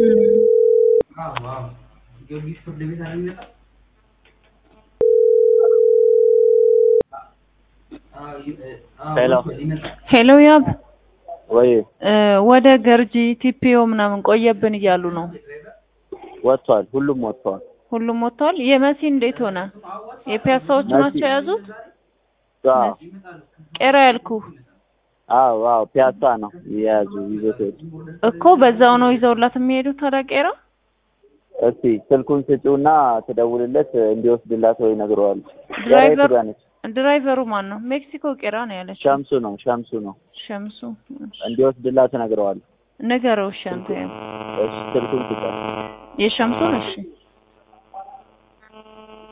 ጊዮርጊስ ፍርድ ቤት አለ የሚመጣ ሄሎ ሄሎ ያብ ወይ እ ወደ ገርጂ ቲፒኦ ምናምን ቆየብን እያሉ ነው። ወጥቷል። ሁሉም ወጥቷል። ሁሉም ወጥተዋል። የመሲ እንዴት ሆነ? የፒያሳዎቹ መሲ- ናቸው የያዙት? አዎ ቄራ ያልኩ አዎ አዎ ፒያሳ ነው የያዙ ይዞት ሄዱ። እኮ በዛው ነው ይዘውላት የሚሄዱት ታዲያ ቄራ? እስቲ ስልኩን ስጪውና ትደውልለት እንዲወስድላት ወይ ነግረዋለች። ድራይቨር ጋር ነች። ድራይቨሩ ማን ነው? ሜክሲኮ ቄራ ነው ያለችው። ሸምሱ ነው ሸምሱ ነው ሸምሱ እንዲወስድላት ነግረዋለች። ንገረው። እሺ አንተ ያው እሺ ስልኩን ስጫት። የሸምሱን እሺ